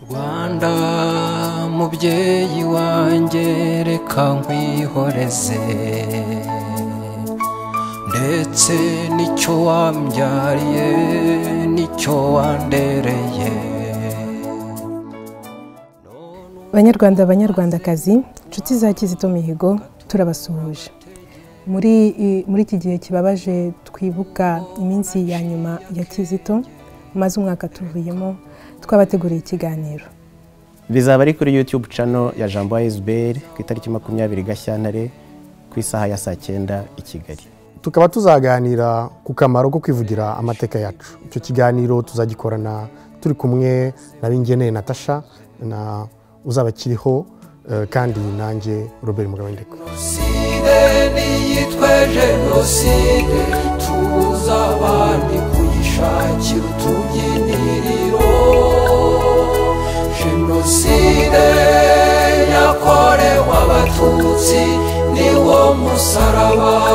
nkunda mubyeyi wanjye reka nkwihoreze ndetse n'icyo wambyariye n'icyo wandereye banyarwanda banyarwandakazi inshuti za kizito mihigo turabasuhuje muri muri iki gihe kibabaje twibuka iminsi ya nyuma ya kizito maze umwaka tuvuyemo twabateguriye ikiganiro bizaba ari kuri yutube cano ya jambo ayisiberi ku itariki makumyabiri gashyantare ku isaha ya saa cyenda i kigali tukaba tuzaganira ku kamaro ko kwivugira amateka yacu icyo kiganiro tuzagikorana turi kumwe na bingeneye natasha na uzaba akiriho eh, kandi nanjye robert mugabendeko jenoside niyitwe jenoside tuza abandi kuyishakira utubyiniriro jenoside yakorewe abatutsi niwo musaraba